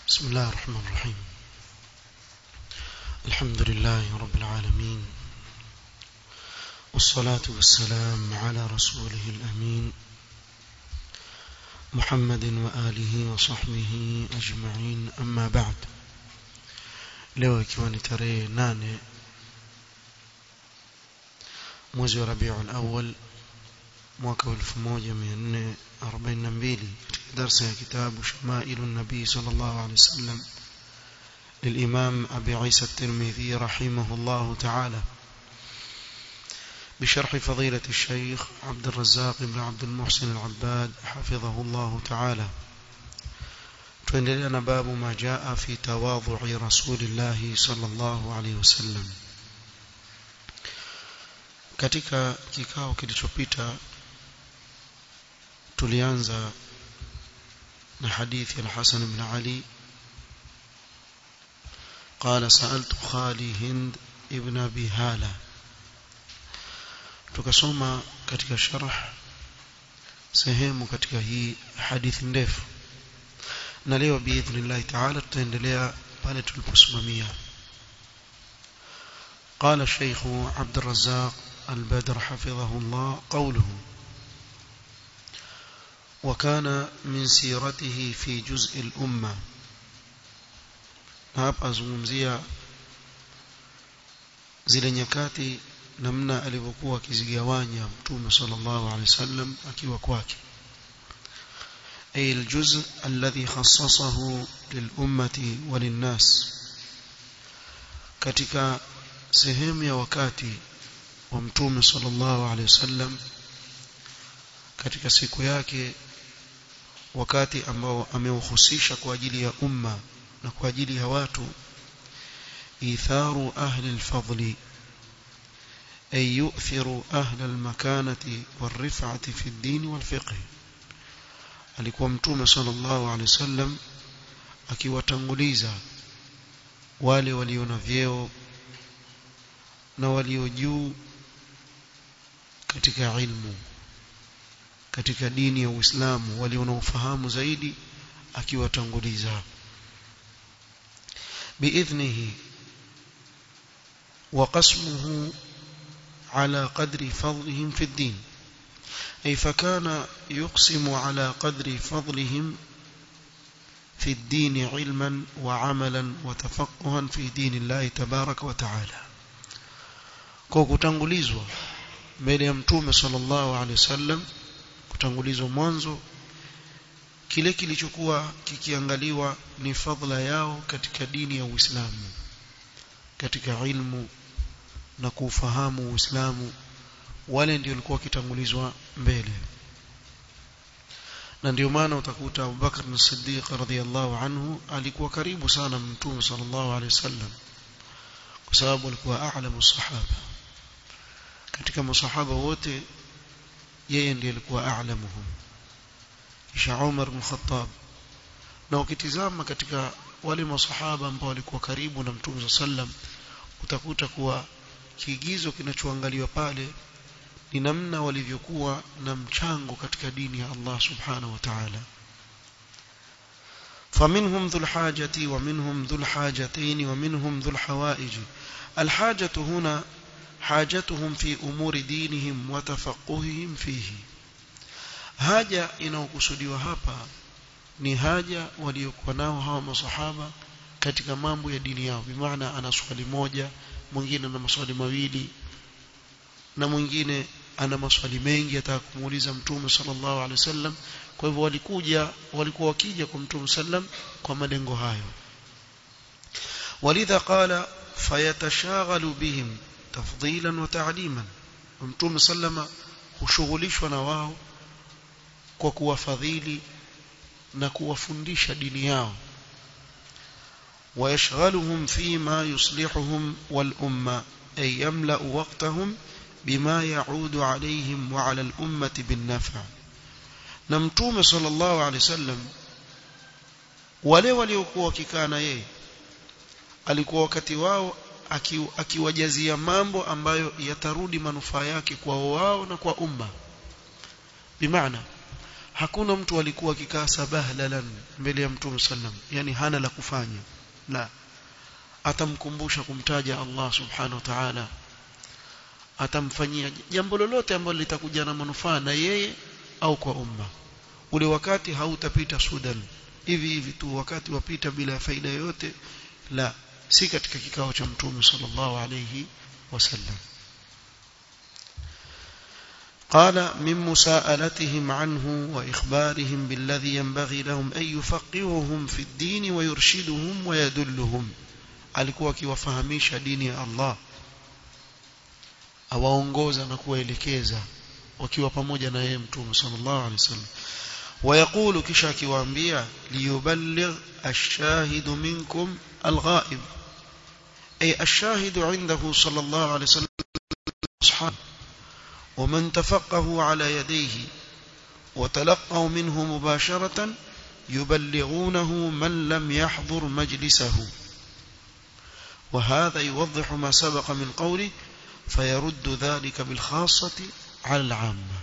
بسم الله الرحمن الرحيم الحمد لله رب العالمين والصلاة والسلام على رسوله الأمين محمد وآله وصحبه أجمعين أما بعد leo ikiwa ni tarehe nane mwezi wa rabiul awal mwaka wa 1442 katika darsa ya kitabu shamailu nabii sallallahu alaihi wasallam للإمام أبي عيسى الترمذي رحمه الله تعالى بشرح فضيلة الشيخ عبد الرزاق بن عبد المحسن العباد حفظه الله تعالى tuendelea باب ما جاء في تواضع رسول الله صلى الله عليه وسلم katika kikao kilichopita tulianza na hadithi al-Hasan ibn Ali قال سألت خالي هند ابن أبي هالة tukasoma katika sharh sehemu katika hii hadithi ndefu na leo biidhnillah taala tutaendelea pale tuliposimamia قال الشيخ عبد الرزاق البدر حفظه الله قوله وكان من سيرته في جزء الأمة hapa azungumzia zile nyakati namna alivyokuwa akizigawanya mtume sallallahu alaihi wasallam akiwa kwake ay aljuz alladhi khassasahu lilummati walinnas katika sehemu ya wakati wa mtume sallallahu alaihi wasallam katika siku yake wakati ambao ameuhusisha kwa ajili ya umma na kwa ajili ya watu itharu ahli alfadli ay yu'thiru ahli almakanati warif'ati fi ad-din walfiqh alikuwa mtume sallallahu alaihi wasallam akiwatanguliza wale walio na vyeo na walio juu katika ilmu katika dini ya Uislamu walio na ufahamu zaidi akiwatanguliza بإذنه وقسمه على قدر فضلهم في الدين أي فكان يقسم على قدر فضلهم في الدين علما وعملا وتفقها في دين الله تبارك وتعالى kwa kutangulizwa mbele ya mtume sallallahu alaihi wasallam kutangulizwa mwanzo kile kilichokuwa kikiangaliwa ni fadhila yao katika dini ya Uislamu katika ilmu na kufahamu Uislamu wale ndio walikuwa kitangulizwa mbele na ndio maana utakuta Abu Bakar as-Siddiq radhiyallahu anhu alikuwa karibu sana mtume sallallahu alaihi wasallam kwa sababu alikuwa a'lamu sahaba katika masahaba wote yeye ndiye alikuwa a'lamuhum kisha Umar bin Khattab na ukitizama katika wale masahaba ambao walikuwa karibu na Mtume sallam utakuta kuwa kiigizo kinachoangaliwa pale ni namna walivyokuwa na mchango katika dini ya Allah subhanahu wa ta'ala فمنهم ذو الحاجة ومنهم ذو الحاجتين ومنهم ذو الحوائج الحاجة هنا حاجتهم في أمور دينهم وتفقههم فيه haja inayokusudiwa hapa ni haja waliokuwa nao hawa masahaba katika mambo ya dini yao bimaana ana swali moja mwingine ana maswali mawili na mwingine ana maswali mengi ataka kumuuliza mtume sallallahu alaihi wasallam kwa hivyo walikuja walikuwa wakija kwa mtume sallam kwa malengo hayo walidha qala fayatashaghalu bihim tafdilan wa ta'liman mtume sallama hushughulishwa na wao kwa kuwafadhili na kuwafundisha dini yao ويشغلهم فيما يصلحهم والأمة أي يملأ وقتهم بما يعود عليهم وعلى الأمة بالنفع نمتوم صلى الله عليه وسلم wale waliokuwa wakikaa na yeye alikuwa wakati wao akiwajazia mambo ambayo yatarudi manufaa yake kwa wao na kwa umma bimaana hakuna mtu alikuwa akikaa sabahlalan mbele ya mtume sallam yani hana la kufanya la atamkumbusha kumtaja Allah subhanahu wa ta'ala atamfanyia jambo lolote ambalo litakuja na manufaa na yeye au kwa umma ule wakati hautapita sudan hivi hivi tu wakati wapita bila faida yoyote la si katika kikao cha mtume sallallahu alayhi wasallam قال من مساءلتهم عنه وإخبارهم بالذي ينبغي لهم أن يفقههم في الدين ويرشدهم ويدلهم alikuwa akiwafahamisha dini ya Allah awaongoza na kuwaelekeza wakiwa pamoja na yeye mtume sallallahu alaihi wasallam ويقول kisha akiwaambia liyuballigh ash-shahid minkum al-ghaib ay ash-shahid 'indahu sallallahu alaihi wasallam ashab ومن تفقه على يديه وتلقوا منه مباشرة يبلغونه من لم يحضر مجلسه وهذا يوضح ما سبق من قوله فيرد ذلك بالخاصة على العامة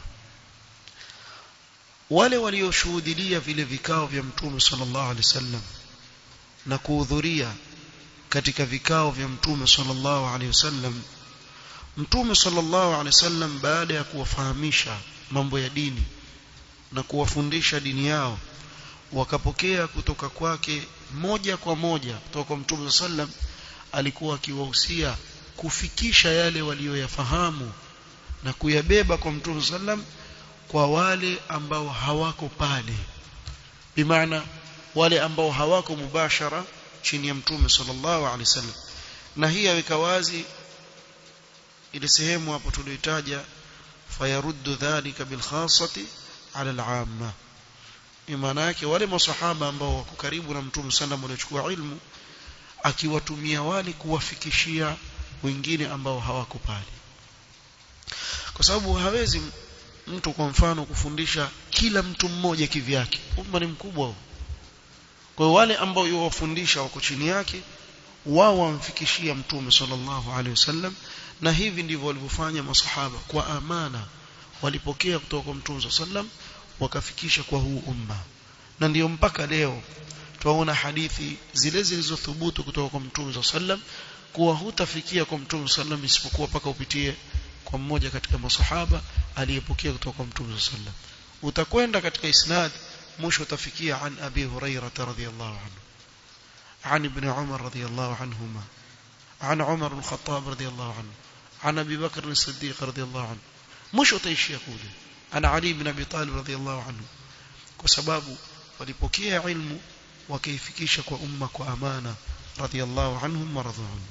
wale walioshuhudia vile vikao vya mtume sallallahu alaihi wasallam na kuhudhuria katika vikao vya mtume sallallahu alaihi wasallam mtume sallallahu alaihi wasallam baada ya kuwafahamisha mambo ya dini na kuwafundisha dini yao wakapokea kutoka kwake moja kwa moja kutoka kwa mtume sallam alikuwa akiwahusia kufikisha yale waliyoyafahamu na kuyabeba kwa mtume sallam kwa wale ambao hawako pale bimaana wale ambao hawako mubashara chini ya mtume sallallahu alaihi wasallam na hii yaweka wazi ile sehemu hapo tulioitaja fayaruddu dhalika bilkhassati ala al-amma maana yake wale masahaba ambao wako karibu na mtume sallam waliochukua ilmu akiwatumia wale kuwafikishia wengine ambao hawako pale kwa sababu hawezi mtu kwa mfano kufundisha kila mtu mmoja kivyake umma ni mkubwa kwa wale ambao yuwafundisha wako chini yake wao wamfikishia mtume sallallahu alaihi wasallam na hivi ndivyo walivyofanya masahaba kwa amana walipokea kutoka kwa mtume sallam wakafikisha kwa huu umma na ndiyo mpaka leo tunaona hadithi zile zilizothubutu kutoka kwa mtume sallam kuwa hutafikia kwa mtume sallam isipokuwa paka upitie kwa mmoja katika masahaba aliyepokea kutoka kwa mtume sallam utakwenda katika isnad mwisho utafikia an abi hurairah radhiyallahu anhu عن ابن عمر رضي الله عنهما عن عمر بن الخطاب رضي الله عنه عن أبي بكر الصديق رضي الله عنه مش وتيش يقول عن علي بن أبي طالب رضي الله عنه وسباب walipokea ilmu wakaifikisha kwa umma kwa amana radiyallahu anhum wa radu anhu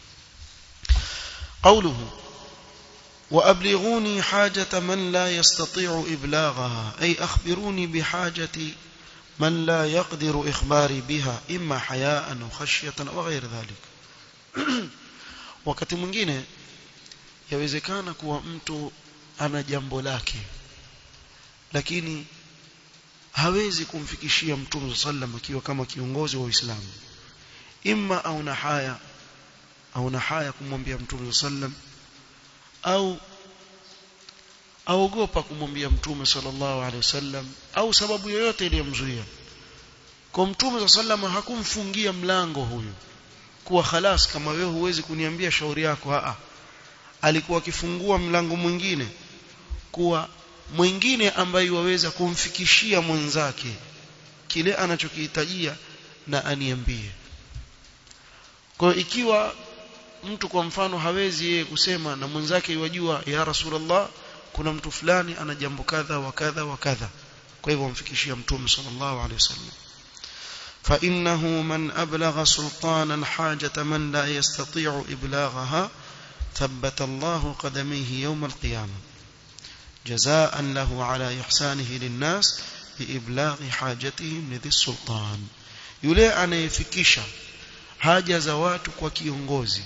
qawluhu وأبلغوني حاجة من لا يستطيع إبلاغها أي أخبروني بحاجة من لا يقدر إخباري بها إما حياء أو خشية أو غير ذلك wakati mwingine yawezekana kuwa mtu ana jambo lake lakini hawezi kumfikishia mtume sallam akiwa kama kiongozi wa Uislamu imma au na haya au na haya kumwambia mtume sallam au aogopa kumwambia mtume sallallahu alaihi wasallam au sababu yoyote iliyomzuia kwa mtume sallam hakumfungia mlango huyu kuwa khalas kama wewe huwezi kuniambia shauri yako a alikuwa akifungua mlango mwingine kuwa mwingine ambaye waweza kumfikishia mwenzake kile anachokihitajia na aniambie kwa ikiwa mtu kwa mfano hawezi yeye kusema na mwenzake yajua ya rasulullah kuna mtu fulani ana jambo kadha wa kadha wa kadha kwa hivyo amfikishia mtume sallallahu alaihi wasallam فإنه من أبلغ سلطانا حاجة من لا يستطيع إبلاغها ثبت الله قدميه يوم القيامة جزاء له على إحسانه للناس بإبلاغ حاجتهم لذي السلطان yule anayefikisha haja za watu kwa kiongozi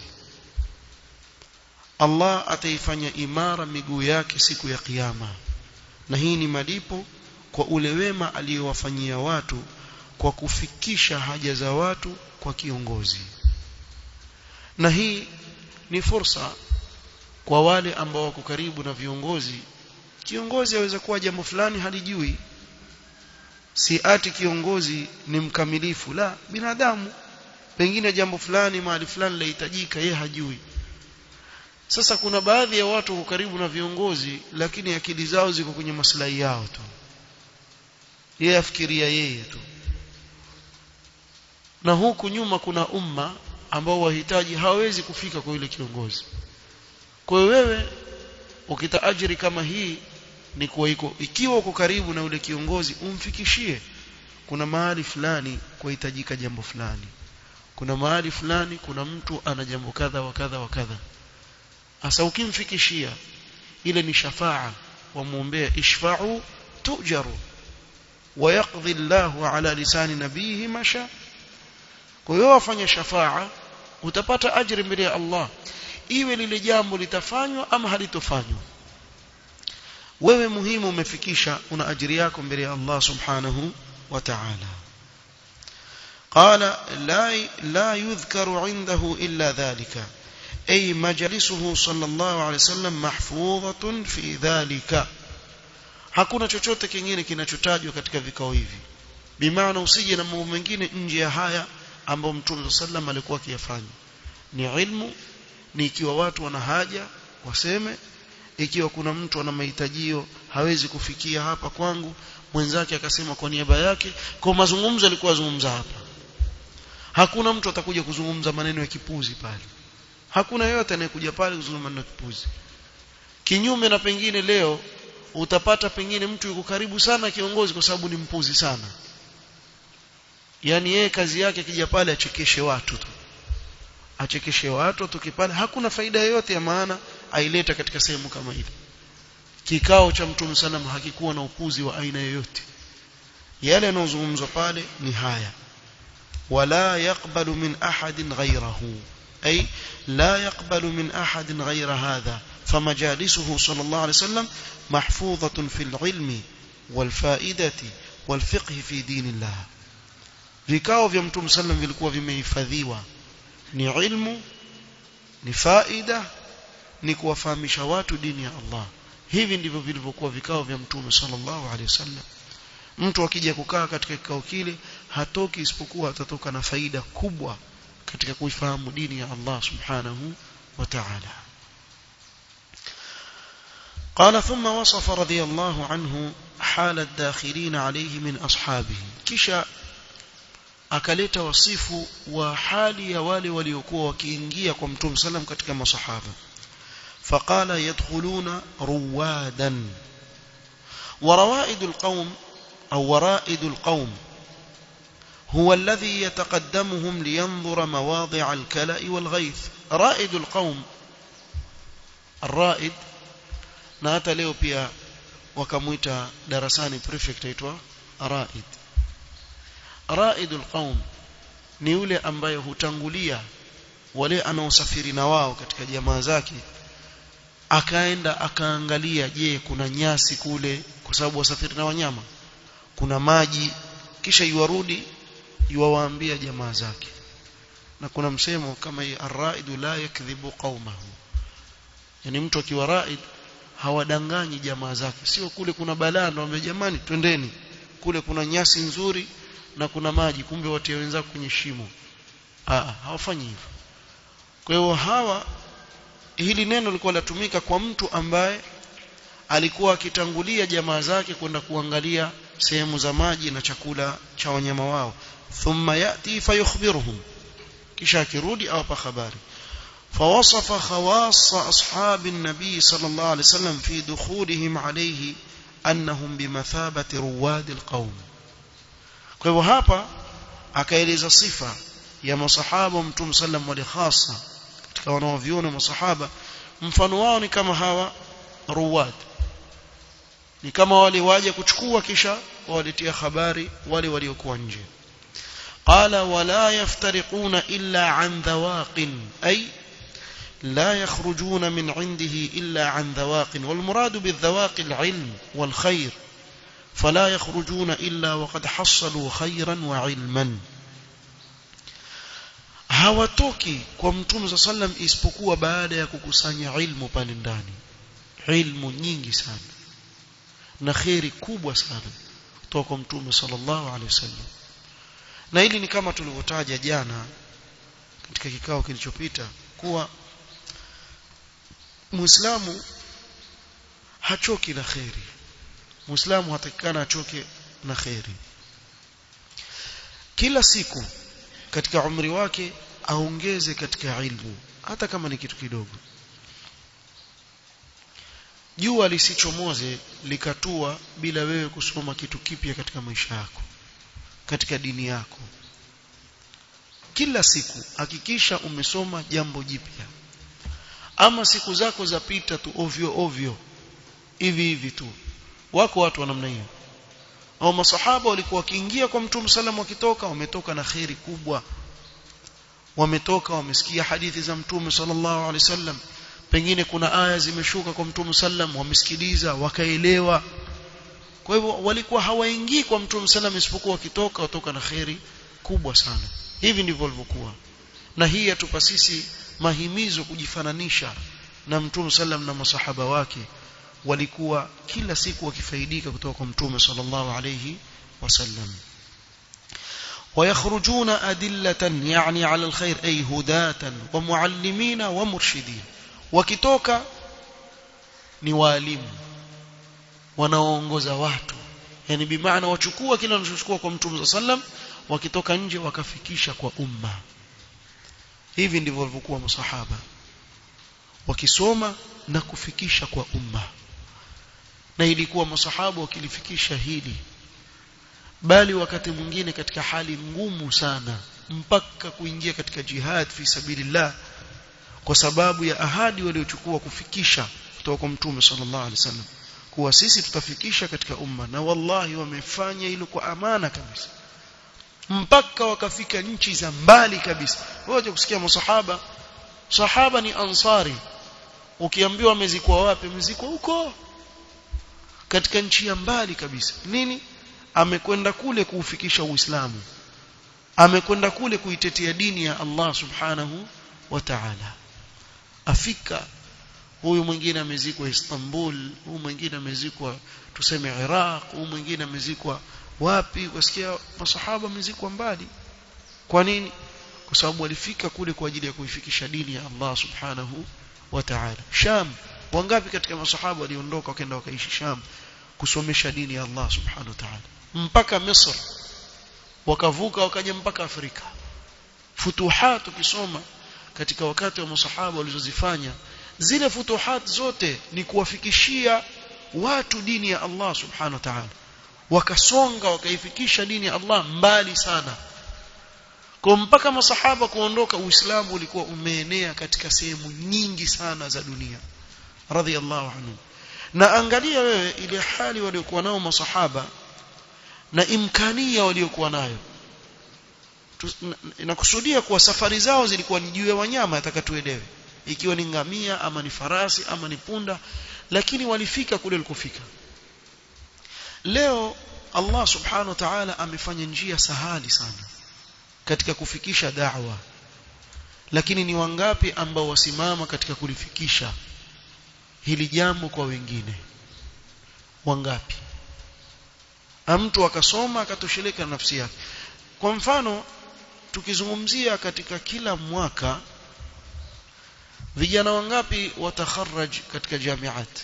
Allah ataifanya imara miguu yake siku ya kiyama na hii ni malipo kwa ule wema aliyowafanyia watu kwa kufikisha haja za watu kwa kiongozi na hii ni fursa kwa wale ambao wako karibu na viongozi kiongozi aweza kuwa jambo fulani halijui si ati kiongozi ni mkamilifu la binadamu pengine jambo fulani mahali fulani lahitajika yeye hajui sasa kuna baadhi ya watu wako karibu na viongozi lakini akili zao ziko kwenye maslahi yao tu yeye afikiria yeye tu na huku nyuma kuna umma ambao wahitaji hawezi kufika kwa yule kiongozi kwa hiyo wewe ukita ajiri kama hii ni kuwa iko ikiwa uko karibu na yule kiongozi umfikishie kuna mahali fulani kuhitajika jambo fulani kuna mahali fulani kuna mtu ana jambo kadha wa kadha wa kadha hasa ukimfikishia ile ni shafaa wamuombea ishfa'u tujaru ويقضي الله على لسان نبيه ما شاء kwa hiyo wafanya shafaa utapata ajri mbele ya Allah iwe lile jambo litafanywa ama halitofanywa wewe muhimu umefikisha una ajiri yako mbele ya Allah subhanahu wa ta'ala قال لا لا يذكر عنده إلا ذلك أي مجلسه صلى الله عليه وسلم محفوظة في ذلك hakuna chochote kingine kinachotajwa katika vikao hivi bimaana usije na mambo mengine nje ya haya ambayo mtume sallam alikuwa akiyafanya ni ilmu ni ikiwa watu wana haja waseme ikiwa kuna mtu ana mahitajio hawezi kufikia hapa kwangu mwenzake akasema kwa niaba yake kwa mazungumzo alikuwa azungumza hapa hakuna mtu atakuja kuzungumza maneno ya kipuzi pale hakuna yeyote anayekuja pale kuzungumza maneno ya kipuzi kinyume na pengine leo utapata pengine mtu yuko karibu sana kiongozi kwa sababu ni mpuzi sana yani yeye kazi yake akija pale achekeshe watu tu achekeshe watu tukipale hakuna faida yoyote ya maana aileta katika sehemu kama ile kikao cha mtume sallam hakikuwa na upuzi wa aina yoyote yale yanayozungumzwa pale ni haya wala yaqbalu min ahadin ghayrahu ay la yaqbalu min ahadin ghayra hadha فمجالسه صلى الله عليه وسلم محفوظة في العلم والفائدة والفقه في دين الله vikao vya mtume sallam vilikuwa vimehifadhiwa ni ilmu ni faida ni kuwafahamisha watu dini ya Allah hivi ndivyo vilivyokuwa vikao vya mtume sallallahu alaihi wasallam mtu akija kukaa katika kikao kile hatoki isipokuwa atatoka na faida kubwa katika kuifahamu dini ya Allah subhanahu wa ta'ala قال ثم وصف رضي الله عنه حال الداخلين عليه من أصحابه كشا akaleta wasifu wa hali ya wale waliokuwa wakiingia kwa mtume sallam katika masahaba faqala yadkhuluna ruwadan ورائد القوم أو ورائد القوم هو الذي يتقدمهم لينظر مواضع الكلأ والغيث رائد القوم الرائد na hata leo pia wakamuita darasani prefect aitwa raid raidul qaum ni yule ambaye hutangulia wale anaosafiri na wao katika jamaa zake akaenda akaangalia je kuna nyasi kule kwa sababu wasafiri na wanyama kuna maji kisha yuwarudi yuwaambia jamaa zake na kuna msemo kama hii arraidu la yakdhibu qaumahu yani mtu akiwa raid hawadanganyi jamaa zake sio kule kuna balaa ndio jamani twendeni kule kuna nyasi nzuri na kuna maji kumbe watie wenzako kwenye shimo ah hawafanyi hivyo kwa hiyo hawa hili neno lilikuwa latumika kwa mtu ambaye alikuwa akitangulia jamaa zake kwenda kuangalia sehemu za maji na chakula cha wanyama wao thumma yati fayukhbiruhum kisha akirudi awapa habari فوصف خواص أصحاب النبي صلى الله عليه وسلم في دخولهم عليه أنهم بمثابة رواد القوم kwa hivyo hapa akaeleza sifa ya masahaba mtume sallam wale hasa katika wanaoviona masahaba mfano wao ni kama hawa ruwad ni kama wale waje kuchukua kisha wawaletea habari wale waliokuwa nje qala wala yaftariquna illa an dhawaqin ay لا يخرجون من عنده إلا عن ذواق والمراد بالذواق العلم والخير فلا يخرجون إلا وقد حصلوا خيرا وعلما hawatoki kwa mtume sa sallam isipokuwa baada ya kukusanya ilmu pale ndani ilmu nyingi sana na kheri kubwa sana kutoka kwa mtume sallallahu alaihi wasallam na hili ni kama tulivyotaja jana katika kikao kilichopita kuwa muislamu hachoki na khairi muislamu hatakikana achoke na khairi kila siku katika umri wake aongeze katika ilmu hata kama ni kitu kidogo jua lisichomoze likatua bila wewe kusoma kitu kipya katika maisha yako katika dini yako kila siku hakikisha umesoma jambo jipya ama siku zako zapita tu ovyo ovyo hivi hivi tu wako watu wa namna hiyo au masahaba walikuwa wakiingia kwa mtume sallam wakitoka wametoka na khairi kubwa wametoka wamesikia hadithi za mtume sallallahu alaihi wasallam pengine kuna aya zimeshuka kwa mtume sallam wamesikiliza wakaelewa kwa hivyo walikuwa hawaingii kwa mtume sallam isipokuwa wakitoka watoka na khairi kubwa sana hivi ndivyo walivyokuwa na hii yatupa sisi mahimizo kujifananisha na mtume sallam na masahaba wake walikuwa kila siku wakifaidika kutoka kwa mtume sallallahu alayhi wasallam ويخرجون أدلة يعني على الخير أي هداة ومعلمين ومرشدين wakitoka ni walimu wanaoongoza watu yani bimaana wachukua kile wanachochukua kwa mtume sallam wakitoka nje wakafikisha kwa umma hivi ndivyo walivyokuwa masahaba wakisoma na kufikisha kwa umma na ilikuwa masahaba wakilifikisha hili bali wakati mwingine katika hali ngumu sana mpaka kuingia katika jihad fi sabilillah kwa sababu ya ahadi waliochukua kufikisha kutoka kwa mtume sallallahu alaihi wasallam kuwa sisi tutafikisha katika umma na wallahi wamefanya hilo kwa amana kabisa mpaka wakafika nchi za mbali kabisa wote kusikia masahaba sahaba ni ansari ukiambiwa amezikwa wapi amezikwa huko katika nchi ya mbali kabisa nini amekwenda kule kuufikisha uislamu amekwenda kule kuitetea dini ya Allah subhanahu wa ta'ala afika huyu mwingine amezikwa Istanbul huyu mwingine amezikwa tuseme Iraq huyu mwingine amezikwa wapi wasikia masahaba amezikwa mbali kwa nini kwa sababu walifika kule kwa ajili ya kuifikisha dini ya Allah subhanahu wa ta'ala Sham wangapi katika masahaba waliondoka wakaenda wakaishi Sham kusomesha dini ya Allah subhanahu wa ta'ala mpaka Misri wakavuka wakaja mpaka Afrika futuhat ukisoma katika wakati wa masahaba walizozifanya zile futuhat zote ni kuwafikishia watu dini ya Allah subhanahu wa ta'ala wakasonga wakaifikisha dini ya Allah mbali sana kwa mpaka masahaba kuondoka uislamu ulikuwa umeenea katika sehemu nyingi sana za dunia radhiallahu anhu na angalia wewe ile hali waliokuwa nao masahaba na imkania waliokuwa nayo inakusudia kuwa safari zao zilikuwa ni juu ya wanyama atakatuelewe ikiwa ni ngamia ama ni farasi ama ni punda lakini walifika kule walikofika leo Allah subhanahu wa ta'ala amefanya njia sahali sana katika kufikisha da'wa lakini ni wangapi ambao wasimama katika kulifikisha hili jambo kwa wengine wangapi mtu akasoma akatosheleka nafsi yake kwa mfano tukizungumzia katika kila mwaka vijana wangapi watakharaj katika jamiat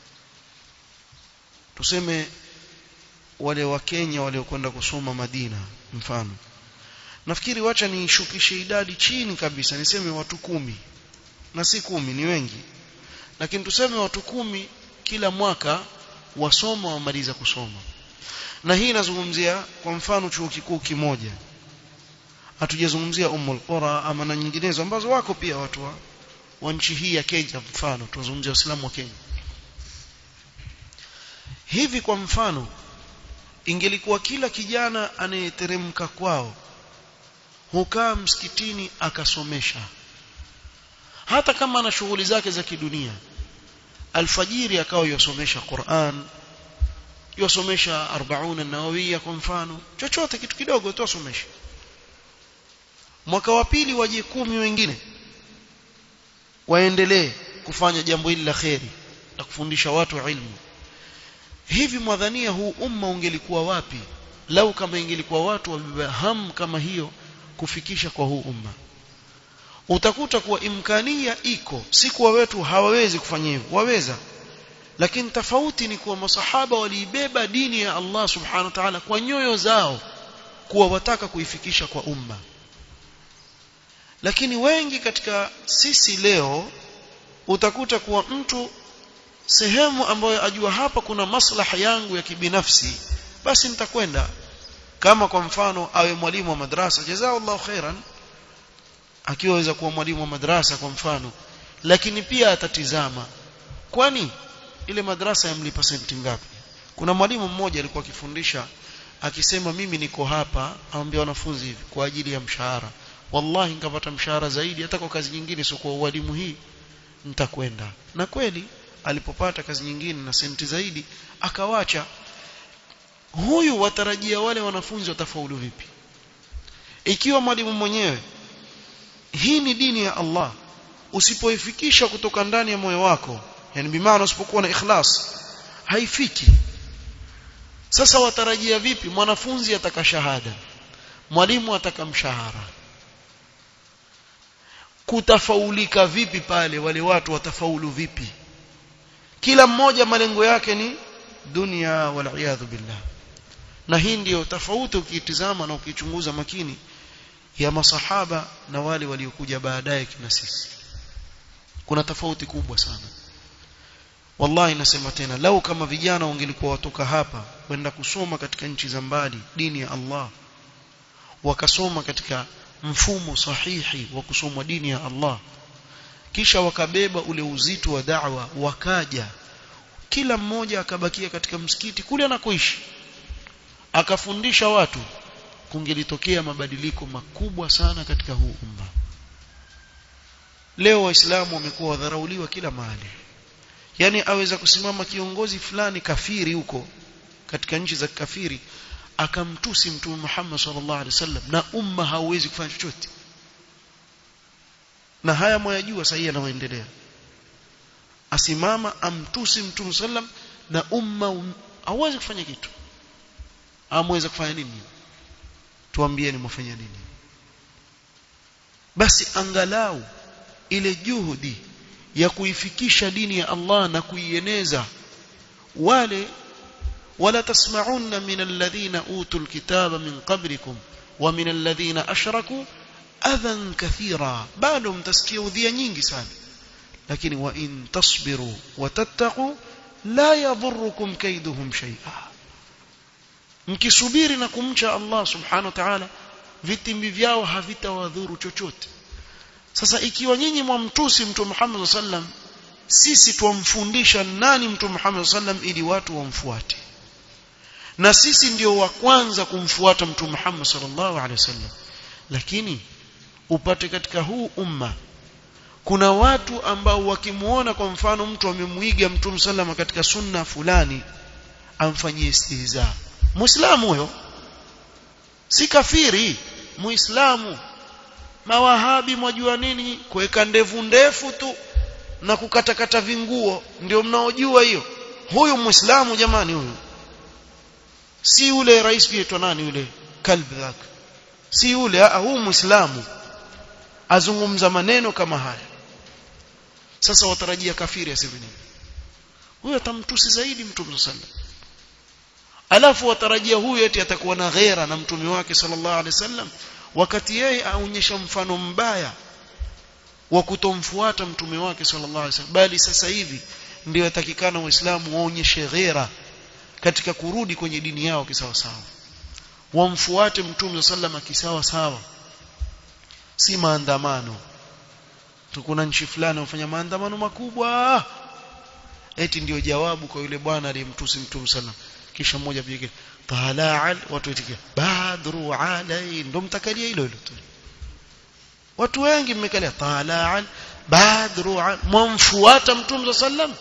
tuseme wale wa Kenya waliokwenda kusoma Madina mfano nafikiri wacha nishukishe idadi chini kabisa niseme watu kumi na si kumi ni wengi lakini tuseme watu kumi kila mwaka wasoma wamaliza kusoma na hii inazungumzia kwa mfano chuo kikuu kimoja hatujazungumzia Ummul Qura ama na nyinginezo ambazo wako pia watu wa, wa nchi hii ya Kenya mfano tunazungumzia Waislamu wa Kenya hivi kwa mfano ingelikuwa kila kijana anayeteremka kwao hukaa msikitini akasomesha hata kama ana shughuli zake za kidunia alfajiri akawa yosomesha Qur'an yosomesha 40 nawawiya kwa mfano chochote kitu kidogo tu asomesha mwaka wa pili waje kumi wengine waendelee kufanya jambo hili la kheri la kufundisha watu ilmu hivi mwadhania huu umma ungelikuwa wapi lau kama ingelikuwa watu wabeba ham kama hiyo kufikisha kwa huu umma utakuta kuwa imkania iko si kuwa wetu hawawezi kufanya hivyo waweza lakini tofauti ni kuwa masahaba waliibeba dini ya Allah subhanahu wa ta'ala kwa nyoyo zao kuwa wataka kuifikisha kwa umma lakini wengi katika sisi leo utakuta kuwa mtu sehemu ambayo ajua hapa kuna maslaha yangu ya kibinafsi basi nitakwenda kama kwa mfano awe mwalimu wa madrasa jazakallahu khairan akiweza kuwa mwalimu wa madrasa kwa mfano lakini pia atatizama kwani ile madrasa yamlipa senti ngapi kuna mwalimu mmoja alikuwa akifundisha akisema mimi niko hapa aambia wanafunzi hivi kwa ajili ya mshahara wallahi nikapata mshahara zaidi hata kwa kazi nyingine sio kwa ualimu hii nitakwenda na kweli alipopata kazi nyingine na senti zaidi akawacha huyu watarajia wale wanafunzi watafaulu vipi ikiwa mwalimu mwenyewe hii ni dini ya Allah usipoifikisha kutoka ndani ya moyo wako yani bimaana usipokuwa na ikhlas haifiki sasa watarajia vipi mwanafunzi ataka shahada mwalimu ataka mshahara kutafaulika vipi pale wale watu watafaulu vipi kila mmoja malengo yake ni dunia wal billah na hii ndiyo tofauti ukitizama na ukichunguza makini ya masahaba na wale waliokuja baadaye kina sisi kuna tofauti kubwa sana wallahi nasema tena lau kama vijana wangelikuwa watoka hapa kwenda kusoma katika nchi za mbali dini ya Allah wakasoma katika mfumo sahihi wa kusoma dini ya Allah kisha wakabeba ule uzito wa da'wa wakaja kila mmoja akabakia katika msikiti kule anakoishi akafundisha watu kungelitokea mabadiliko makubwa sana katika huu umma leo waislamu wamekuwa wadharauliwa kila mahali yani aweza kusimama kiongozi fulani kafiri huko katika nchi za kafiri akamtusi mtume Muhammad sallallahu alaihi wasallam na umma hauwezi kufanya chochote na haya mwayajua sahihi yanayoendelea asimama amtusi mtume sallam na umma um, hauwezi kufanya kitu amweza kufanya nini tuambieni mwafanya nini basi angalau ile juhudi ya kuifikisha dini ya Allah na kuieneza wale wala tasma'unna min alladhina utul kitaba min qablikum wa min alladhina ashraku adhan kathira bado mtasikia udhia nyingi sana lakini wa in tasbiru wa tattaqu la yadhurrukum kaiduhum shay'a mkisubiri na kumcha Allah subhanahu wa ta'ala vitimbi vyao havitawadhuru chochote sasa ikiwa nyinyi mwamtusi mtume Muhammad sallam sisi tuwamfundisha nani mtume Muhammad sallam ili watu wamfuate na sisi ndio wa kwanza kumfuata mtume Muhammad sallallahu alaihi wasallam lakini upate katika huu umma kuna watu ambao wakimuona kwa mfano mtu amemuiga mtume sallam katika sunna fulani amfanyie istihza muislamu huyo si kafiri muislamu mawahabi mwajua nini kuweka ndevu ndefu tu na kukatakata vinguo ndio mnaojua hiyo huyu muislamu jamani huyu si yule rais yetu nani yule kalbak si yule huyu muislamu azungumza maneno kama haya sasa watarajia kafiri aseme nini huyo atamtusi zaidi mtume sallallahu alafu watarajia huyu eti atakuwa na ghera na mtume wake sallallahu alaihi wasallam wakati yeye aonyesha mfano mbaya wa kutomfuata mtume wake sallallahu alaihi wasallam bali sasa hivi ndio yatakikana waislamu waonyeshe ghera katika kurudi kwenye dini yao kisawa sawa wamfuate mtume sallallahu kisawa sawa si maandamano tukuna nchi fulani wafanya maandamano makubwa eti ndio jawabu kwa yule bwana aliyemtusi mtume sallallahu kisha mmoja pige tala'al watu itikia badru alai ndo mtakalia hilo hilo tu watu wengi mmekalia tala'al badru mwamfuata mtume sallam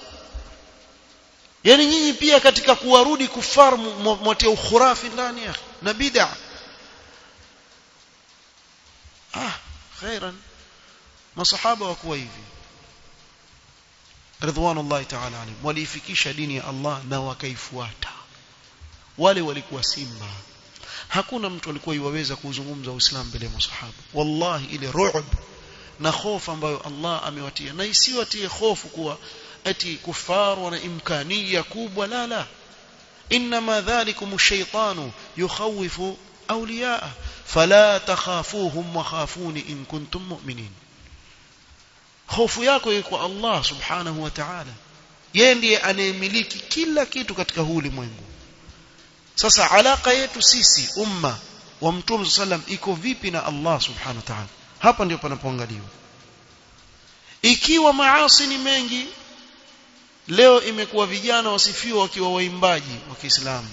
yani nyinyi pia katika kuwarudi kufar mwatia ukhurafi ndani ya na bid'a ah khairan masahaba wakuwa hivi ridwanullahi ta'ala alayhim waliifikisha dini ya Allah na wakaifuata wale walikuwa simba hakuna mtu alikuwa yuwaweza kuzungumza uislamu mbele ya masahaba wallahi ile ru'b na hofu ambayo Allah amewatia na isiwatie hofu kuwa ati kufar wana imkania kubwa la la inma dhalikum ash-shaytanu yukhawifu awliyaa fala takhafuhum wa khafuni in kuntum mu'minin hofu yako iko kwa Allah subhanahu wa ta'ala yeye ndiye anayemiliki kila kitu katika huu ulimwengu sasa alaka yetu sisi umma wa mtume sallam iko vipi na Allah subhanahu wa ta'ala hapa ndio panapoangaliwa ikiwa maasi ni mengi leo imekuwa vijana wasifiwa wakiwa waimbaji wa Kiislamu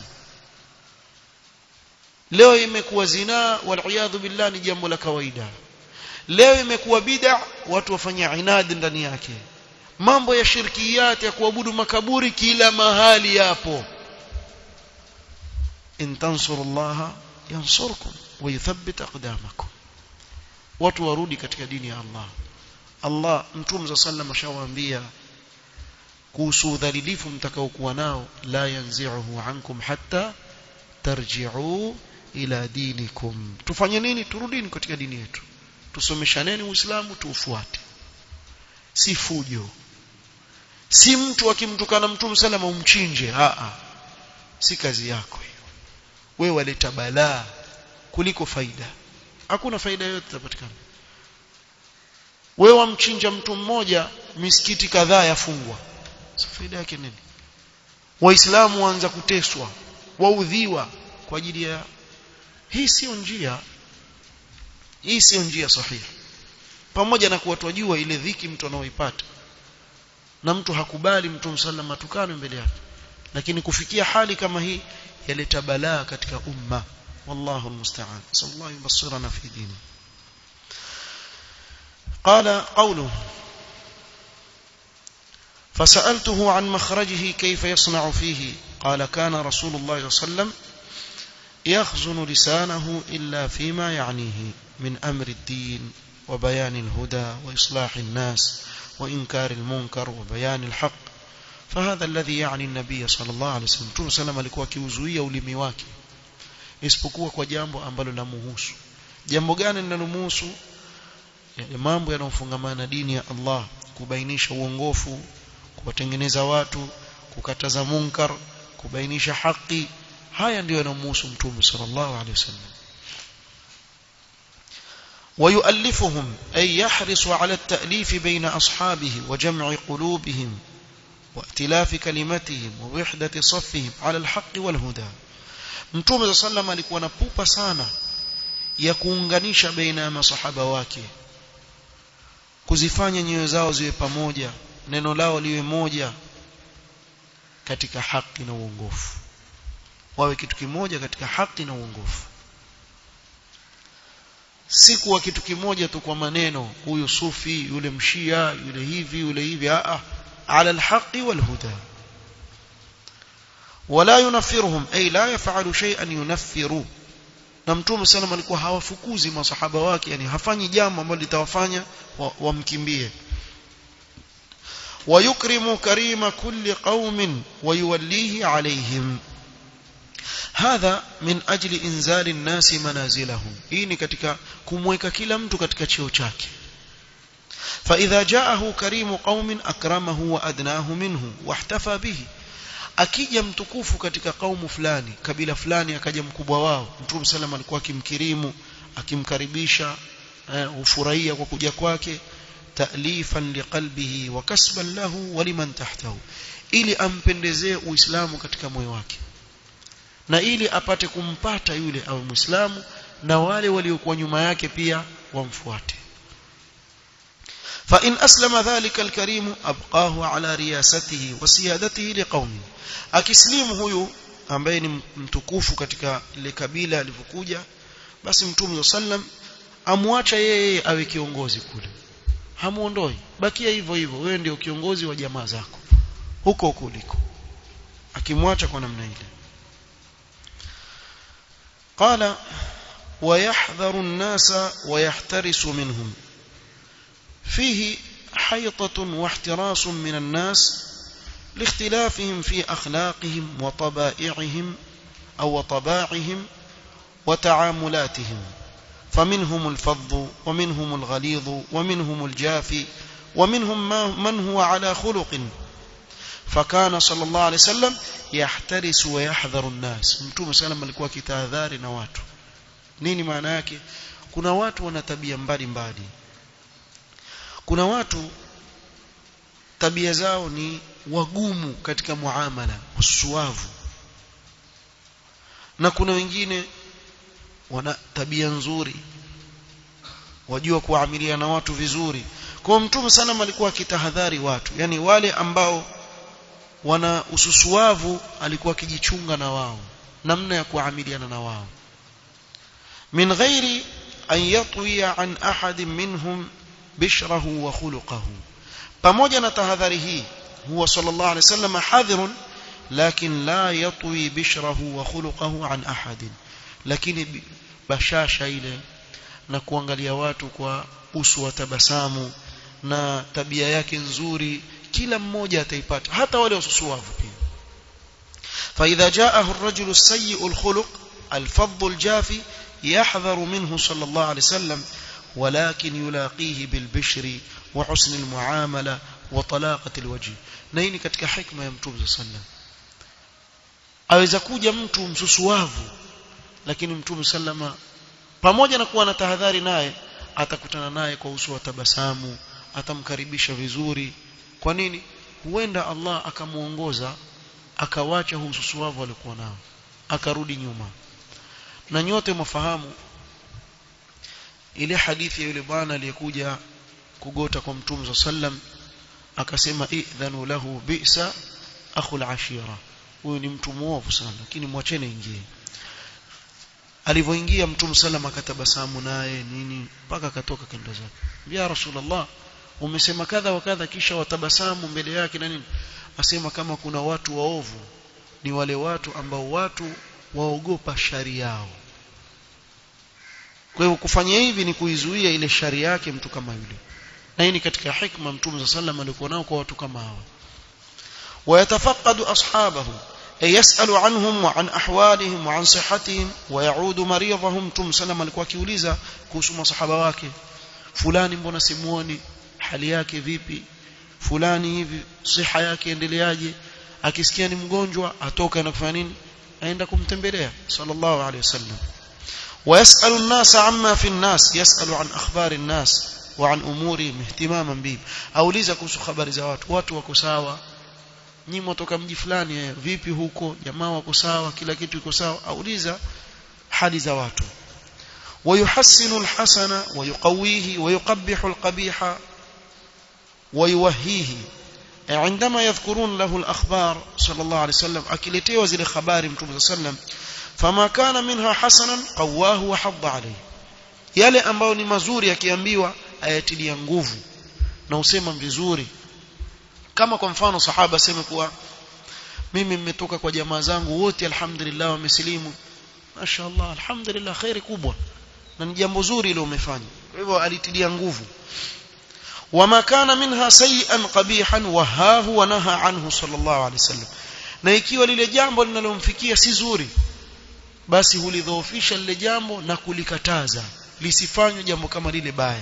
leo imekuwa zinaa wal billah ni jambo la kawaida leo imekuwa bid'a watu wafanya inadi ndani yake mambo ya shirkiyat ya kuabudu makaburi kila mahali yapo in tansurullaha yansurkum wa yuthabbit aqdamakum watu warudi katika dini ya Allah Allah mtume sallam ashawaambia kuhusu udhalilifu mtakaokuwa nao la yanzi'uhu ankum hatta tarji'u ila dinikum tufanye nini turudini katika dini yetu tusomeshaneni uislamu tuufuate si fujo si mtu akimtukana mtume salama umchinje a a si kazi yako hiyo wewe waleta balaa kuliko faida hakuna faida yoyote itapatikana wewe wamchinja mtu mmoja misikiti kadhaa yafungwa so faida yake nini waislamu waanza kuteswa waudhiwa kwa ajili ya hii sio njia hii sio njia sahihi pamoja na kuwa twajua ile dhiki mtu anaoipata na mtu hakubali mtu msallama tukano mbele yake lakini kufikia hali kama hii yaleta balaa katika umma wallahu almusta'an sallallahu yubassirana fi dini قال قوله فسألته عن مخرجه كيف يصنع فيه قال كان رسول الله صلى الله عليه وسلم يخزن لسانه إلا فيما يعنيه من أمر الدين وبيان الهدى وإصلاح الناس وإنكار المنكر وبيان الحق فهذا الذي يعني النبي صلى الله عليه وسلم Mtume sallam alikuwa akiuzuia ulimi wake isipokuwa kwa jambo ambalo lamuhusu jambo gani linalomhusu yale mambo yanayofungamana na dini ya Allah kubainisha uongofu kuwatengeneza watu kukataza munkar kubainisha haki haya ndiyo yanamhusu mtume sallallahu alaihi wasallam ويؤلفهم أي يحرص على التأليف بين أصحابه وجمع قلوبهم وائتلاف كلمتهم ووحدة صفهم على الحق والهدى mtume صلى الله عليه وسلم alikuwa na pupa sana ya kuunganisha baina ya masahaba wake kuzifanya nyoyo zao ziwe pamoja neno lao liwe moja katika haki na uongofu wawe kitu kimoja katika haki na uongofu si kuwa kitu kimoja tu kwa maneno huyu sufi yule mshia yule hivi yule hivi a ala alhaqi walhuda wala yunaffiruhum ay la yaf'alu shay'an yunaffiru na mtume sallam alikuwa hawafukuzi masahaba wake yani hafanyi jambo ambalo litawafanya wamkimbie ويكرم كريم كل قوم ويوليه عليهم هذا من أجل إنزال الناس منازلهم hii ni katika kumweka kila mtu katika cheo chake فإذا جاءه كريم قوم أكرمه وأدناه منه واحتفى به akija mtukufu katika kaumu fulani kabila fulani akaja mkubwa wao mtume sallam alikuwa akimkirimu akimkaribisha ufurahia kwa kuja kwake ta'lifan liqalbihi wa kasban lahu wa liman tahtahu ili ampendezee uislamu katika moyo wake na ili apate kumpata yule awe muislamu na wale waliokuwa nyuma yake pia wamfuate فإن أسلم ذلك الكريم أبقاه على رياسته وسيادته لقومه akislimu huyu ambaye ni mtukufu katika ile kabila alivyokuja basi mtume sallam amwacha yeye awe kiongozi kule hamuondoi bakia hivyo hivyo wewe ndio kiongozi wa jamaa zako huko kuliko akimwacha kwa namna ile قال ويحذر الناس ويحترس منهم فيه حيطة واحتراس من الناس لاختلافهم في أخلاقهم وطبائعهم أو طباعهم وتعاملاتهم فمنهم الفظ ومنهم الغليظ ومنهم الجافي ومنهم من هو على خلق فكان صلى الله عليه وسلم يحترس ويحذر الناس mtume sallam alikuwa kitahadhari na watu nini maana yake kuna watu wana tabia mbalimbali kuna watu tabia zao ni wagumu katika muamala usuavu na kuna wengine wana tabia nzuri wajua kuamilia na watu vizuri kwa mtume sana alikuwa akitahadhari watu yani wale ambao wana ususuavu alikuwa akijichunga na wao namna ya kuamiliana na wao min ghairi an yatwiya an ahad minhum bishrahu wa khuluquhu pamoja na tahadhari hii huwa sallallahu alaihi wasallam hadhirun lakin la yatwi bishrahu wa khuluquhu an ahad lakini bashasha ile na kuangalia watu kwa uso wa tabasamu na tabia yake nzuri kila mmoja ataipata hata wale wasusuavu pia فإذا جاءه الرجل السيء الخلق الفظ الجافي يحذر منه صلى الله عليه وسلم ولكن يلاقيه بالبشر وحسن المعاملة وطلاقة الوجه نيني katika hikma ya mtume صلى الله عليه وسلم aweza kuja mtu msusuavu lakini mtume sallama pamoja na kuwa na tahadhari naye atakutana naye kwa uso wa tabasamu atamkaribisha vizuri kwa nini huenda Allah akamuongoza akawacha hususuavu alikuwa nao akarudi nyuma na nyote mfahamu ile hadithi ya yule bwana aliyekuja kugota kwa mtume sallam akasema idhanu lahu bi'sa akhul ashira huyu ni mtu muovu sana lakini mwacheni ingie alivyoingia mtume sallam akatabasamu naye nini mpaka akatoka kendo zake ya rasulullah umesema kadha wa kadha kisha watabasamu mbele yake na nini asema kama kuna watu waovu ni wale watu ambao watu waogopa shari yao kwa hivyo kufanya hivi ni kuizuia ile shari yake mtu kama yule na hii ni katika hikma mtume sallam alikuwa nao kwa watu kama hawa ويتفقد أصحابه أي يسأل عنهم وعن أحوالهم وعن صحتهم ويعود مريضهم تم سلم alikuwa akiuliza kuhusu masahaba wake fulani mbona simuoni hali yake vipi fulani hivi siha yake endeleaje akisikia ni mgonjwa atoka na kufanya nini aenda kumtembelea sallallahu alaihi wasallam ويسأل الناس عما في الناس يسأل عن أخبار الناس وعن أمورهم اهتماما بهم auliza kuhusu habari za watu watu wako sawa nyinyi mtoka mji fulani vipi huko jamaa wako sawa kila kitu iko sawa auliza hali za watu ويحسن الحسن ويقويه ويقبح القبيح ويوهيه عندما يذكرون له الأخبار صلى الله عليه وسلم أكلتي وزير خبار متوم صلى الله عليه وسلم فما كان منها حسنا قواه وحض عليه yale ambayo ni mazuri yakiambiwa ayatilia nguvu na usema vizuri kama kwa mfano sahaba aseme kuwa mimi nimetoka kwa jamaa zangu wote alhamdulillah wamesilimu mashaallah alhamdulillah khairi kubwa na ni jambo zuri ile umefanya kwa hivyo alitilia nguvu wama kana minha sayi'an qabihan wahahu wa naha anhu sallallahu alaihi wasallam na ikiwa lile jambo linalomfikia si zuri basi hulidhoofisha lile jambo na kulikataza lisifanywe jambo kama lile baya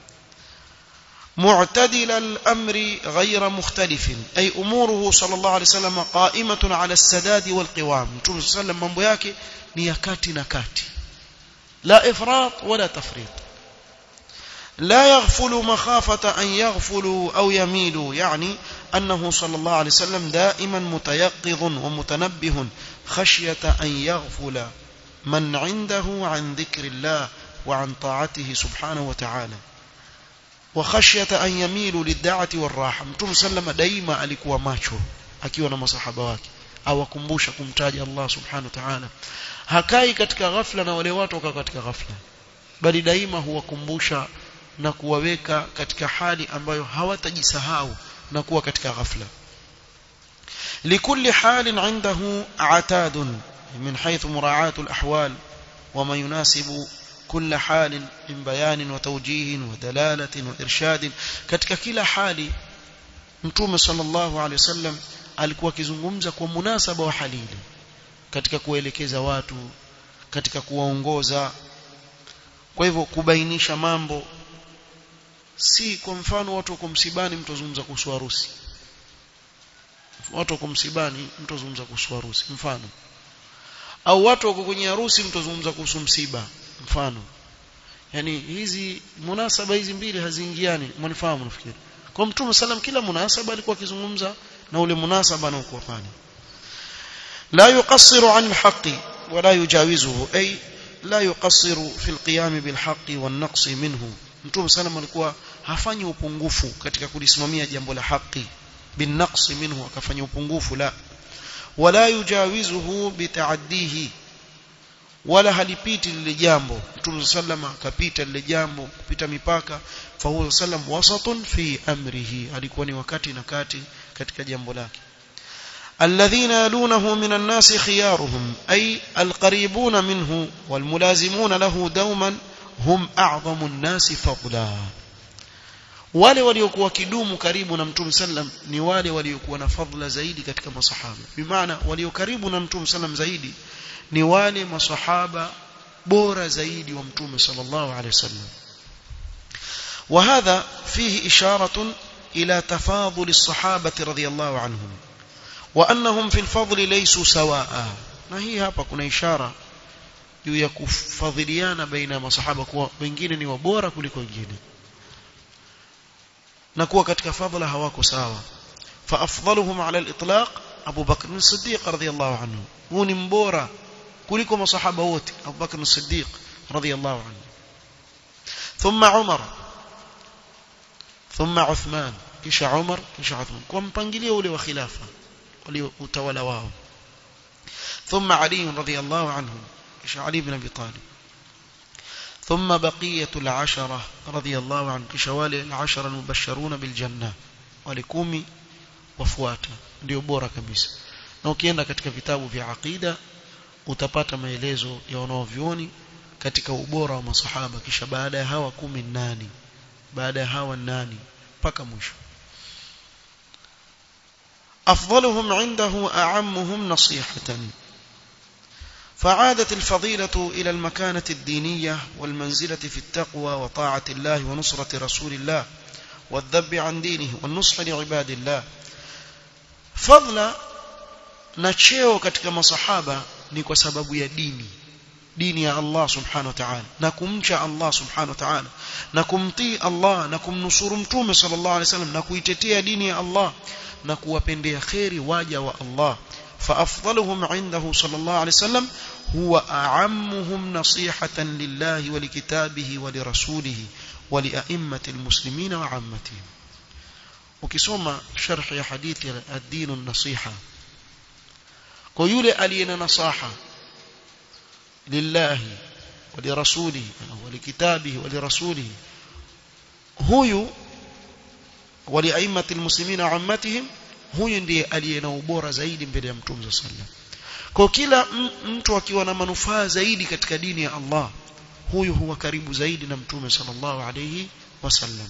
معتدل الأمر غير مختلف أي أموره صلى الله عليه وسلم قائمة على السداد والقوام نتوم صلى الله عليه وسلم mambo yake ni ya kati na kati لا إفراط ولا تفريط لا يغفل مخافة أن يغفلوا أو يميلوا يعني أنه صلى الله عليه وسلم دائما متيقظ ومتنبه خشية أن يغفل من عنده عن ذكر الله وعن طاعته سبحانه وتعالى وخشية أن يميلوا للدعوة والراحة متوم سلم دايما alikuwa macho akiwa na masahaba wake awakumbusha kumtaja Allah subhanahu wa ta'ala hakai katika ghafla na wale watu wakawa katika ghafla bali daima huwakumbusha na kuwaweka katika hali ambayo hawatajisahau na kuwa katika ghafla لكل حال عنده عتاد من حيث مراعاة الأحوال وما يناسب كل حال من بيان وتوجيه ودلالة وإرشاد katika kila hali mtume sallallahu alaihi wasallam alikuwa akizungumza kwa munasaba wa hali ile katika kuelekeza watu katika kuwaongoza kwa hivyo kubainisha mambo si kwa mfano watu wako msibani mtu azungumza kuhusu harusi watu wako msibani mtu azungumza kuhusu harusi mfano au watu wako kwenye harusi mtu azungumza kuhusu msiba mfano yani hizi munasaba hizi mbili haziingiani mnifahamu nafikiri kwa mtume sallam kila munasaba alikuwa akizungumza na ule munasaba anaokuwa pale la yuqassiru an alhaqi wala yujawizuhu ay la yuqassiru fi alqiyam bilhaqi wan-naqs minhu mtume sallam alikuwa hafanyi upungufu katika kulisimamia jambo la haki bin-naqs minhu akafanya upungufu la wala yujawizuhu bitaaddihi wala halipiti lile jambo mtume sallam akapita lile jambo kupita mipaka fa huwa sallam wasatun fi amrihi alikuwa ni wakati na kati katika jambo lake الذين يلونه من الناس خيارهم أي القريبون منه والملازمون له دوما هم أعظم الناس فضلا wale waliokuwa kidumu karibu na mtume sallam ni wale waliokuwa na fadhila zaidi katika masahaba bimaana walio karibu na mtume sallam zaidi ni wale masahaba bora zaidi wa mtume sallallahu alaihi wasallam وهذا فيه إشارة إلى تفاضل الصحابة رضي الله عنهم وأنهم في الفضل ليسوا سواء na hii hapa kuna ishara juu ya kufadhiliana baina ya masahaba kuwa wengine ni wabora kuliko wengine na kuwa katika fadhila hawako sawa fa afdaluhum ala al-itlaq Abu Bakr as-Siddiq radhiyallahu anhu huyu ni mbora kuliko masahaba wote Abu Bakr as-Siddiq radhiyallahu anhu thumma Umar thumma Uthman kisha Umar kisha Uthman kwa mpangilio ule wa khilafa walio utawala wao ثم علي رضي الله عنه كش علي بن أبي طالب ثم بقية العشرة رضي الله عنه كشوالي العشرة المبشرون بالجنة ولكومي wafuata ndio bora kabisa na ukienda katika vitabu vya aqida utapata maelezo ya wanaovyuoni katika ubora wa masahaba kisha baada ya hawa kumi nani baada ya hawa nani mpaka mwisho afdaluhum indahu a'ammuhum nasihatan فعادت الفضيلة إلى المكانة الدينية والمنزلة في التقوى وطاعة الله ونصرة رسول الله والذب عن دينه والنصح لعباد الله فضل نشيو katika masahaba ni kwa sababu ya dini dini ya Allah subhanahu wa ta'ala na kumcha Allah subhanahu wa ta'ala na kumtii Allah na kumnusuru mtume sallallahu alaihi wasallam na kuitetea dini ya Allah na kuwapendea khairi waja wa Allah فأفضلهم عنده صلى الله عليه وسلم هو أعمهم نصيحة لله ولكتابه ولرسوله ولأئمة المسلمين وعامتهم ukisoma sharh ya hadithi ad-din an-nasiha kwa yule aliyena nasaha lillahi wa lirasulihi wa likitabihi wa lirasulihi huyu wa liaimati almuslimina wa ammatihim huyu ndiye aliyena ubora zaidi mbele ya mtume sallallahu kwa kila mtu akiwa na manufaa zaidi katika dini ya Allah huyu huwa karibu zaidi na mtume sallallahu alayhi wasallam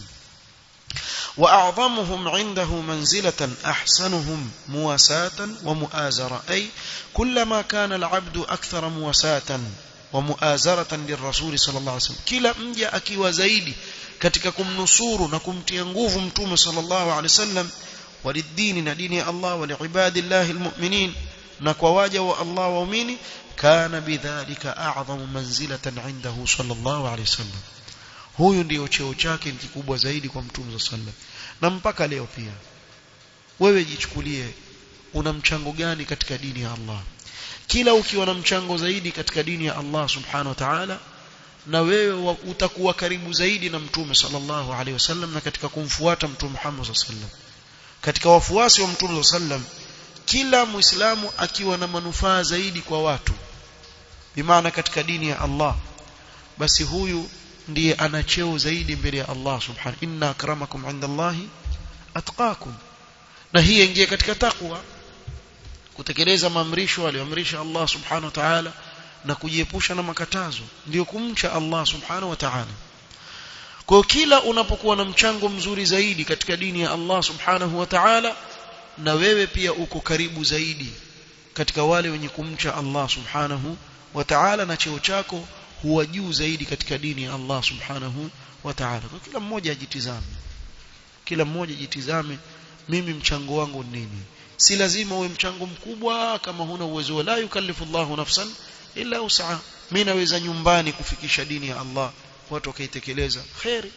وأعظمهم عنده منزلة أحسنهم مواساة ومؤازرة أي كلما كان العبد أكثر مواساة ومؤازرة للرسول صلى الله عليه وسلم كلا مجا أكي زيدي katika kumnusuru na kumtia nguvu mtume sallallahu alaihi wasallam walidini na dini ya Allah waliibadillahi almu'minin na kwa waja wa Allah waumini kana bidhalika a'zamu manzilatan indahu sallallahu alaihi wasallam huyu ndio cheo chake ni kikubwa zaidi kwa mtume sallam na mpaka leo pia wewe jichukulie una mchango gani katika dini ya Allah kila ukiwa na mchango zaidi katika dini ya Allah subhanahu wa ta'ala na wewe utakuwa karibu zaidi na mtume sallallahu alaihi wasallam na katika kumfuata mtume Muhammad sallallahu alaihi wasallam katika wafuasi wa mtume sallam kila muislamu akiwa na manufaa zaidi kwa watu bimaana katika dini ya Allah basi huyu ndiye ana cheo zaidi mbele ya Allah subhanahu inna akramakum indallahi atqakum na hii ingie katika takwa kutekeleza maamrisho aliyoamrisha Allah subhanahu wa ta'ala na kujiepusha na makatazo ndio kumcha Allah subhanahu wa ta'ala kwa kila unapokuwa na mchango mzuri zaidi katika dini ya Allah subhanahu wa ta'ala na wewe pia uko karibu zaidi katika wale wenye kumcha Allah subhanahu wa ta'ala na cheo chako huwa juu zaidi katika dini ya Allah subhanahu wa ta'ala kwa kila mmoja ajitizame kila mmoja jitizame mimi mchango wangu ni nini si lazima uwe mchango mkubwa kama huna uwezo la yukallifu Allahu nafsan illa usaha mimi naweza nyumbani kufikisha dini ya Allah watu wakaitekeleza khairi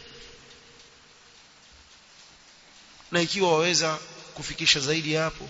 na ikiwa waweza kufikisha zaidi hapo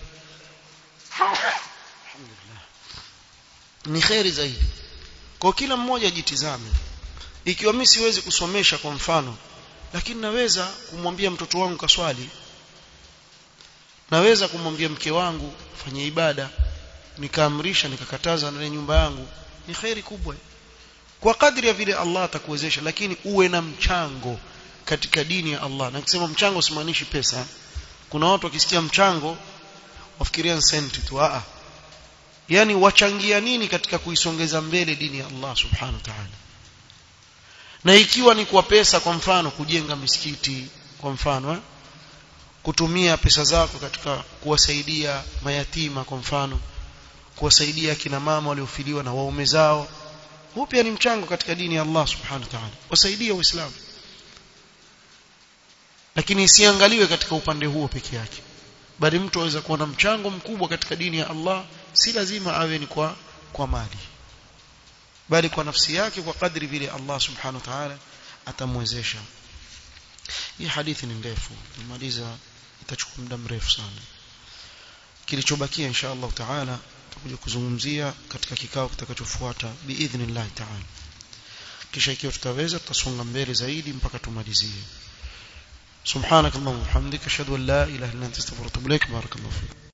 ni khairi zaidi kwa kila mmoja jitizame ikiwa mimi siwezi kusomesha kwa mfano lakini naweza kumwambia mtoto wangu kaswali naweza kumwambia mke wangu fanye ibada nikaamrisha nikakataza ndani ya nyumba yangu ni khairi kubwa kwa kadri ya vile Allah atakuwezesha lakini uwe na mchango katika dini ya Allah na nikisema mchango simaanishi pesa kuna watu wakisikia mchango wafikiria senti tu a yani wachangia nini katika kuisongeza mbele dini ya Allah subhanahu wa ta'ala na ikiwa ni kwa pesa kwa mfano kujenga misikiti kwa mfano eh? kutumia pesa zako katika kuwasaidia mayatima kwa mfano kuwasaidia kina mama waliofiliwa na waume zao huu pia ni mchango katika dini ya Allah subhanahu wa ta'ala wasaidie waislamu lakini isiangaliwe katika upande huo peke yake bali mtu aweza kuwa na mchango mkubwa katika dini ya Allah si lazima awe ni kwa kwa mali bali kwa nafsi yake kwa kadri vile Allah subhanahu wa ta'ala atamwezesha hii hadithi ni ndefu nimaliza itachukua muda mrefu sana kilichobakia insha Allah taala tutakuja kuzungumzia katika kikao kitakachofuata biidhnillah taala kisha ikiwa tutaweza tutasonga mbele zaidi mpaka tumalizie subhanakallahumma wa bihamdika ashhadu an la ilaha illa anta astaghfiruka wa atubu ilaik barakallahu fik